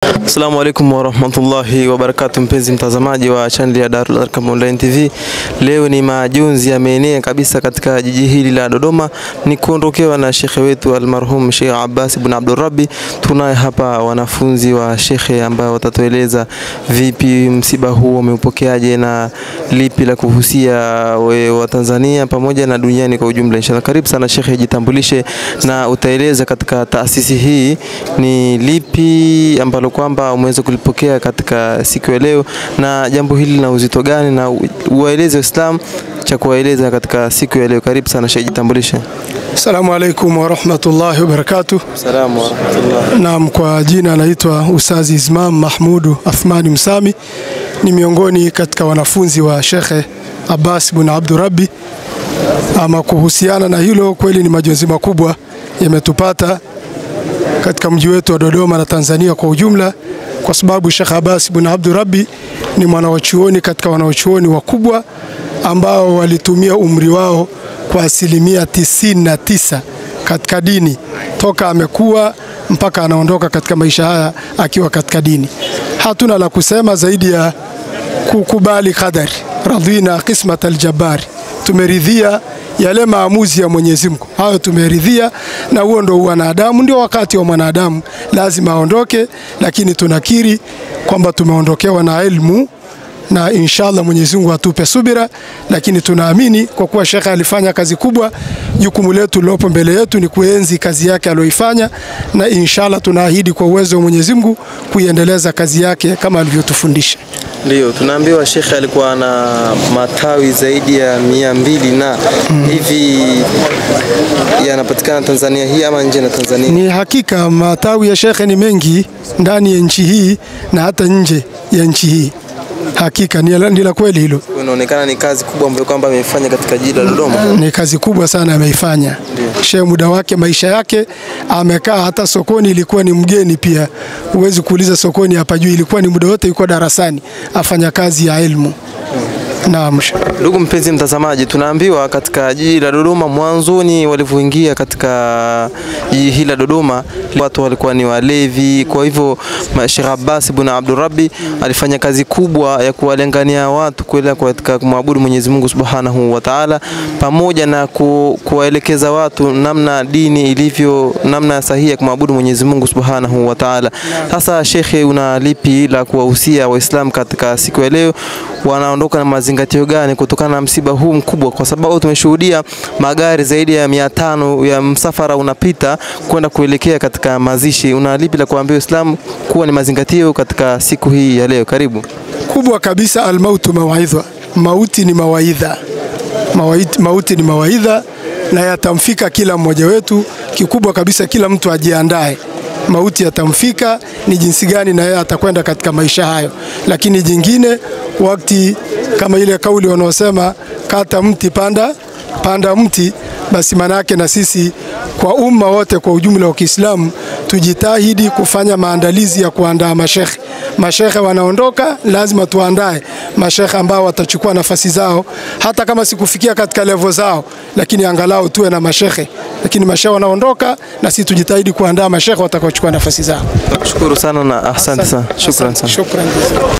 Assalamu alaikum warahmatullahi wabarakatuh, mpenzi mtazamaji wa chaneli ya Darul Arkam Online TV. Leo ni majonzi yameenea kabisa katika jiji hili la Dodoma, ni kuondokewa na shekhe wetu almarhum Sheikh Abbas ibn Abdurrabbi. Tunaye hapa wanafunzi wa shekhe ambao watatueleza vipi msiba huu wameupokeaje na lipi la kuhusia we wa Tanzania pamoja na duniani kwa ujumla. Inshallah, karibu sana shekhe, jitambulishe na utaeleza katika taasisi hii ni lipi ambalo kwamba umeweza kulipokea katika siku ya leo, na jambo hili lina uzito gani, na uwaeleze Waislamu cha kuwaeleza katika siku ya leo. Karibu sana shekhe, jitambulishe. Assalamu alaikum warahmatullahi wabarakatuh. Salamu warahmatullah. Naam, kwa jina naitwa Ustazi Ismam Mahmudu Athmani Msami, ni miongoni katika wanafunzi wa Shekhe Abbas bin Abdurabbi. Ama kuhusiana na hilo, kweli ni majonzi makubwa yametupata katika mji wetu wa Dodoma na Tanzania kwa ujumla, kwa sababu Sheikh Abbas bin Abdurabbi ni mwanawachuoni katika wanawachuoni wakubwa ambao walitumia umri wao kwa asilimia tisini na tisa katika dini toka amekuwa mpaka anaondoka katika maisha haya akiwa katika dini. Hatuna la kusema zaidi ya kukubali qadari, radhina qismat aljabari, tumeridhia yale maamuzi ya Mwenyezi Mungu, hayo tumeridhia, na huo ndo wanadamu, ndio wakati wa mwanadamu, lazima aondoke, lakini tunakiri kwamba tumeondokewa na ilmu na inshallah Mwenyezi Mungu atupe subira, lakini tunaamini kwa kuwa shekhe alifanya kazi kubwa, jukumu letu lilopo mbele yetu ni kuenzi kazi yake aliyoifanya, na inshallah tunaahidi kwa uwezo wa Mwenyezi Mungu kuiendeleza kazi yake kama alivyotufundisha. Ndio, tunaambiwa shekhe alikuwa na matawi zaidi ya mia mbili na hivi yanapatikana Tanzania hii ama nje na Tanzania? Ni hakika matawi ya shekhe ni mengi ndani ya nchi hii na hata nje ya nchi hii. Hakika ni la- ni la kweli hilo, Inaonekana ni kazi kubwa ambayo kwamba amefanya katika jiji la Dodoma. ni kazi kubwa sana ameifanya. Shehe muda wake maisha yake amekaa, hata sokoni ilikuwa ni mgeni pia. Huwezi kuuliza sokoni hapa juu, ilikuwa ni muda wote yuko darasani afanya kazi ya elimu. Naam. shehe. Ndugu mpenzi mtazamaji, tunaambiwa katika jiji la Dodoma mwanzoni walivyoingia katika jiji hili la Dodoma watu walikuwa ni walevi. Kwa hivyo ma- Sheikh Abbas ibn Abdurrabbi alifanya kazi kubwa ya kuwalengania watu kuelekea katika kumwabudu Mwenyezi Mungu Subhanahu wa Ta'ala, pamoja na ku, kuwaelekeza watu namna dini ilivyo, namna sahihi ya kumwabudu Mwenyezi Mungu Subhanahu wa Ta'ala. Sasa shekhe, una lipi la kuwahusia Waislamu katika siku ya leo? Wanaondoka na mazingatio gani kutokana na msiba huu mkubwa? Kwa sababu tumeshuhudia magari zaidi ya mia tano ya msafara unapita kwenda kuelekea katika mazishi. Una lipi la kuambia Waislamu kuwa ni mazingatio katika siku hii ya leo? Karibu. kubwa kabisa, almautu mawaidha, mauti ni mawaidha. Mawait- Mauti ni mawaidha na yatamfika kila mmoja wetu. Kikubwa kabisa, kila mtu ajiandae, mauti yatamfika, ni jinsi gani na yeye atakwenda katika maisha hayo. Lakini jingine, wakati kama ile kauli wanaosema kata mti panda panda mti, basi manake na sisi kwa umma wote kwa ujumla wa Kiislamu tujitahidi kufanya maandalizi ya kuandaa mashekhe. Mashekhe wanaondoka, lazima tuandae mashekhe ambao watachukua nafasi zao, hata kama sikufikia katika levo zao, lakini angalau tuwe na mashekhe. Lakini mashekhe wanaondoka, na sisi tujitahidi kuandaa mashekhe watakaochukua nafasi zao. Nakushukuru sana na asante sana. Shukran sana. Shukran.